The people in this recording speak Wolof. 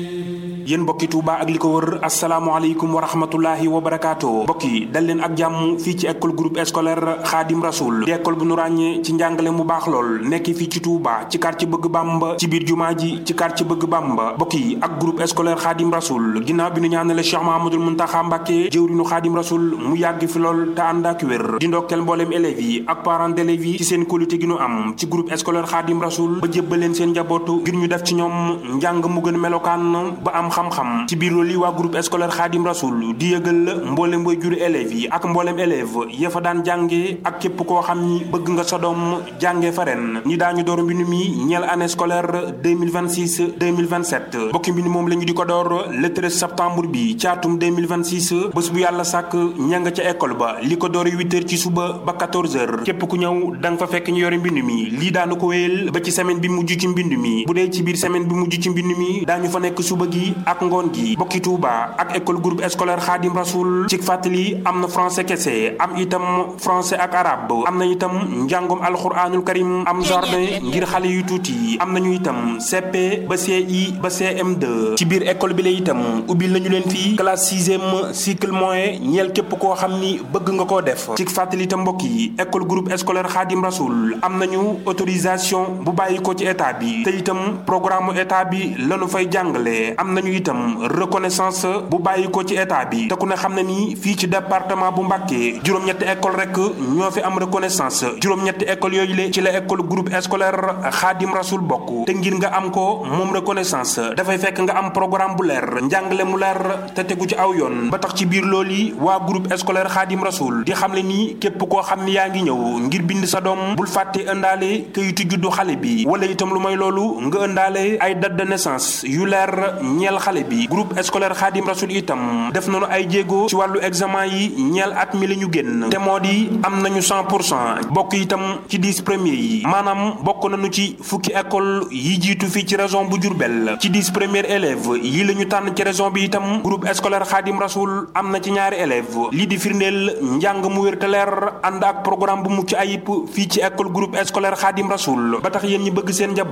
yéen mbokki Touba ak li ko wër asalaamaaleykum wa rahmatullahi wa barakaatu mbokk yi dal leen ak jàmm fii ci école groupe scolaire Khadim Rasoul di école bu nu ràññee ci njàngale mu baax lool nekk fii ci Touba ci quartier bëgg Bamba ci biir jumaa ji ci quartier bëgg Bamba mbokk yi ak groupe scolaire Khadim Rasoul ginnaaw bi nu ñaanale Cheikh Mahamadul Muntaxa Mbàkke jëwrinu Khadim Rasoul mu yàgg fi lool te ànd ak wér di ndokkeel mbooleem élèves yi ak parents d'élèves yi ci seen qualité gi nu am ci groupe scolaire Khadim Rasoul ba jébbal leen seen njabootu ngir ñu def ci ñoom njàng mu gën melokaan ba am xam-xam ci biir loolu waa groupe scolaire Khadim Rasoul di yëgal mboolem way juri élèves yi ak mboolem élève ya fa daan jànge ak képp koo xam ni bëgg nga sa doom jànge fa ren ñi daañu door mbind mi ñeel année scolaire 2026 2027 bokki mbind moom la ñu di ko door le 13 septembre bi ci atum 2026 bés bu yàlla sàkk ña nga ca école ba li ko door 8 heures ci suba ba 14 heures képp ku ñëw da nga fa fekk ñu yore mbind mi lii daanu ko wéyal ba ci semaine bi mujj ci mbind mi bu dee ci biir semaine bi mujj ci mbind mi daañu fa nekk suba gi ak ngoon gi bokki Touba ak école groupe scolaire Khadim Rasoul ci fàttali am na français kese am itam français ak arabe am na itam njàngom alxuraanul karim am jardin ngir xale yu tuuti am nañu itam CP ba CI ba CM2 ci biir école bi la itam ubbil nañu leen fii classe sixième cycle moyen ñeel képp koo xam ni bëgg nga koo def ci fàttali itam mbokk yi école groupe scolaire Khadim Rasoul am nañu autorisation bu bàyyi ko ci état bi te itam programme état bi lañu fay jàngale am nañu itam reconnaissance bu bàyyi ko ci état bi te ku ne xam ne ni fii ci département bu Mbàkke juróom-ñetti école rek ñoo fi am reconnaissance juróom-ñetti école yooyu le ci la école groupe scolaire Khadim Rasoul bokk te ngir nga am ko moom reconnaissance dafay fekk nga am programme bu leer njàngale mu leer te tegu ci aw yoon ba tax ci biir loolu yi waa groupe scolaire Khadim Rasoul di xam le ni képp koo xam ni yaa ngi ñëw ngir bind sa doom bul fàtte ëndaale kayitu juddu xale bi wala itam lu may loolu nga ëndaale ay date de naissance yu leer ñeel xale bi groupe scolaire Khadim Rasoul itam def nañu ay jéego ci wàllu examen yi ñeel at mi la ñu génn te moo di am nañu 100 pour cent bokk itam ci 10 premiers yi maanaam bokk nañu ci fukki école yi jiitu fii ci région bu Diourbel ci 10 premiers élèves yi la ñu tànn ci région bi itam groupe scolaire Khadim Rasoul am na ci ñaari élèves lii di firndeel njàng mu wér te leer ànd ak programme bu mucc ayib fii ci école groupe scolaire Khadim Rasoul ba tax yéen ñi bëgg seen njaboot